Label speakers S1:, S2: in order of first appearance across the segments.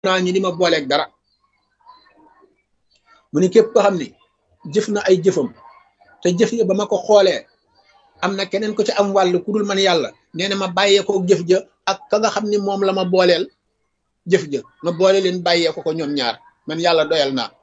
S1: naa ñi di ma booleeg dara mu ni képp ko xam ni jëf na ay jëfam te jëf ya ba ma ko xoolee am na keneen ko ci am wàll ku dul man yàlla nee na ma bàyyee ko jëf ja ak ka nga xam ni moom la ma booleel jëf ja ma boole leen bàyyee ko ko ñoom ñaar man yàlla doyal naa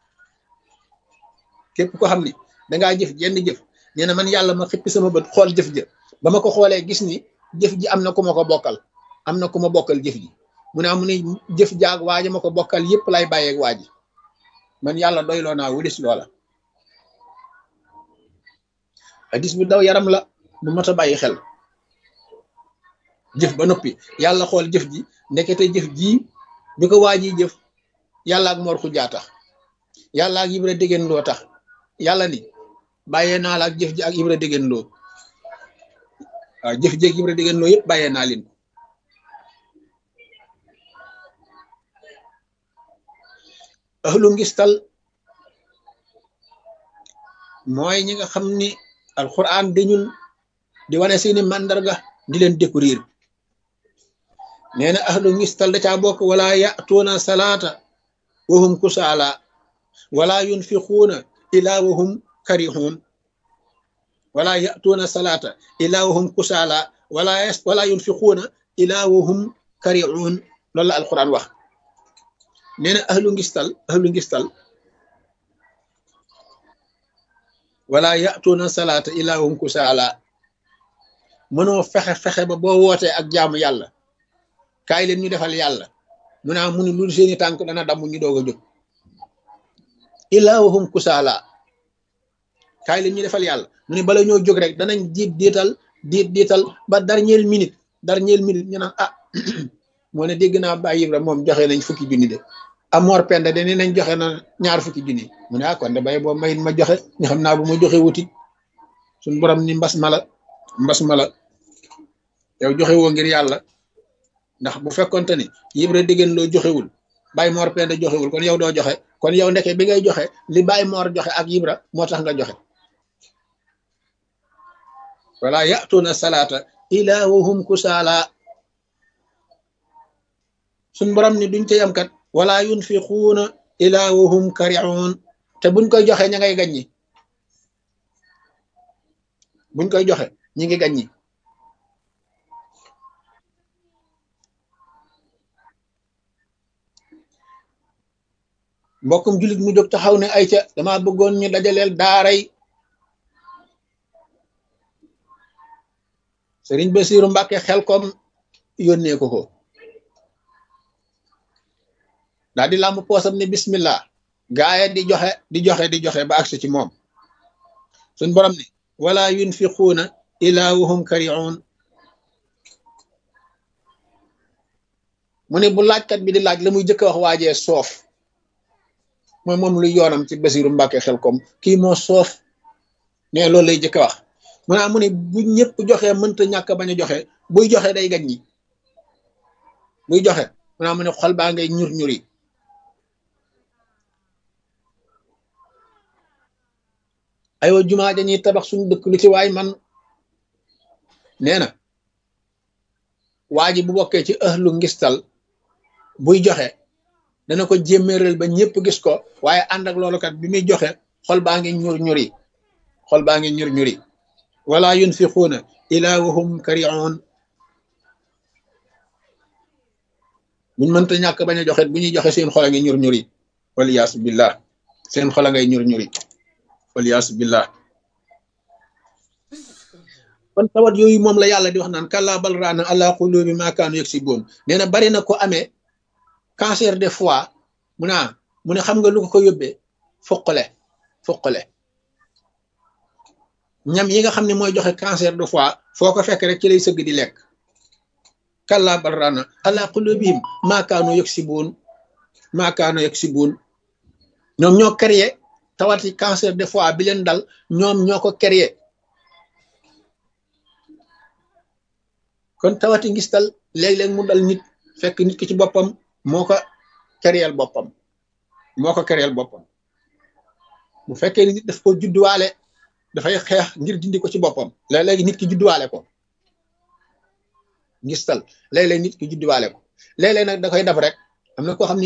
S1: képp ko xam ni dangaa jëf jenn jëf nee na man yàlla ma xippi sama bët xool jëf ja ba ma ko xoolee gis ni jëf ji am na ku ma ko bokkal am na ku ma bokkal jëf ji mu ne amu ni jëf jaag waaja ma ko bokkal yépp lay bàyyeeg waa ji man yàlla doyloo naa wulis loola hadis bu daw yaram la bu mat a bàyyi xel jëf ba noppi yàlla xool jëf ji ndekete jëf ji bi ko waa ji jëf yàlla ak mor xujaa tax yàlla ak ibra déggéen loo tax yàlla ni bàyyee naa la ak jëf ji ak ibra déggéen loo waaw jëf ji ak ibra déggéen loo yëpp bàyyee naa leen ko ahlu ngistal mooy ñi nga xam ni alquran dañul di wane seeni màndarga di leen découvrir nee na ahlu ngistal da caa bokk wala yatuuna salaata wahum kusaala wala yunfiquuna ila wahum karihun wala yatuuna salaata ila wahum kusaala wala wala yunfiquuna ila wahum karihun loolu la alquran wax nee na ahlu ngistal ahlu ngistal wala yatuuna salaata ila wahum kusaala mënoo fexe-fexe ba boo wootee ak jaamu yàlla kaay leen ñu defal yàlla mu naa mu ni lu seeni tànk dana damm ñu doog a jóg illaa wahum kusaala kaay leen ñu defal yàlla mu ni bala ñoo jóg rek danañ diit diital diit diital ba dernière minute dernière minute ñu naan ah moo ne dégg naa Baay Ibra moom joxe nañ fukki junni de amoor penda de nee nañ joxe na ñaar fukki junni mu ne ah kon de bay boo mayit ma joxe ñu xam naa bu ma joxe wuti suñ borom ni mbas mala mbas mala yow joxe woo ngir yàlla ndax bu fekkonte ni Ibra diggéen loo joxewul Baay Moor Penda joxewul kon yow doo joxe kon yow ndeke bi ngay joxe li Baay Moor joxe ak Ibra moo tax nga joxe wala yatuuna salaata ila wahum kusaala suñ borom ni duñ ca yam kat wala yunfiquuna ila wahum kariun te buñ koy joxe ña ngay gaññi buñ koy joxe ñi ngi gaññi mbokkum jullit mu jóg taxaw ne ay ca dama bëggoon ñu dajaleel daaray sëriñ Basiiru Mbàkke xel kom yónnee ko ko daal di làmb poosam ne bismillah gaaya di joxe di joxe di joxe ba agsi ci moom suñ borom ni wala yunfiquuna ila wahum kariun mu ne bu laajkat bi di laaj la muy jëkk wax waajee soof mooy moom lu yoonam ci Basiiru Mbàkke xel kom kii moo soof ne loolu lay jëkk wax mu naa mu ne bu ñëpp joxe mënta ñàkk bañ a joxe buy joxe day gañ ñi buy joxe mu naa mu ne xol baa ngay ñur ñuri aywa jumaa dañuy tabax suñu dëkk lu ci waay man nee na waa ji bu bokkee ci ëhlu ngistal buy joxe dana ko jémméeral ba ñëpp gis ko waaye ànd ak loolu kat bi muy joxe xol baa ngi ñur ñuri xol baa ngi ñur ñuri wala yunfiquuna ila wahum kariun buñ mënta ñàkk bañ a joxe bu ñuy joxe seen xol a ngi ñur ñuri waliyaasu billah seen xol a ngay ñur ñuri waliyaasu billah kon tawat yooyu moom la yàlla di wax naan kalla bal raana ala qulubi ma kaanu yaksibuun nee na bari na ko amee cancer de foie mu naa mu ne xam nga lu ko ko yóbbee fuqale fuqale ñam yi nga xam ne mooy joxe cancer de foie foo ko fekk rek ci lay sëgg di lekk kalla bal raana ala qulubihim ma kaanu yaksibuun ma kaanu yaksibuun ñoom ñoo créé tawati cancer de foie bi leen dal ñoom ñoo ko créé kon tawati ngistal léeg-léeg mu dal nit fekk nit ki ci boppam moo ko créel boppam moo ko créel boppam bu fekkee ni nit daf ko judduwaale dafay xeex ngir dindi ko ci boppam léeg-léegi nit ki judduwaale ko ngistal léeg-léeg nit ki judduwaale ko léeg-léeg nag da koy def rek am na koo xam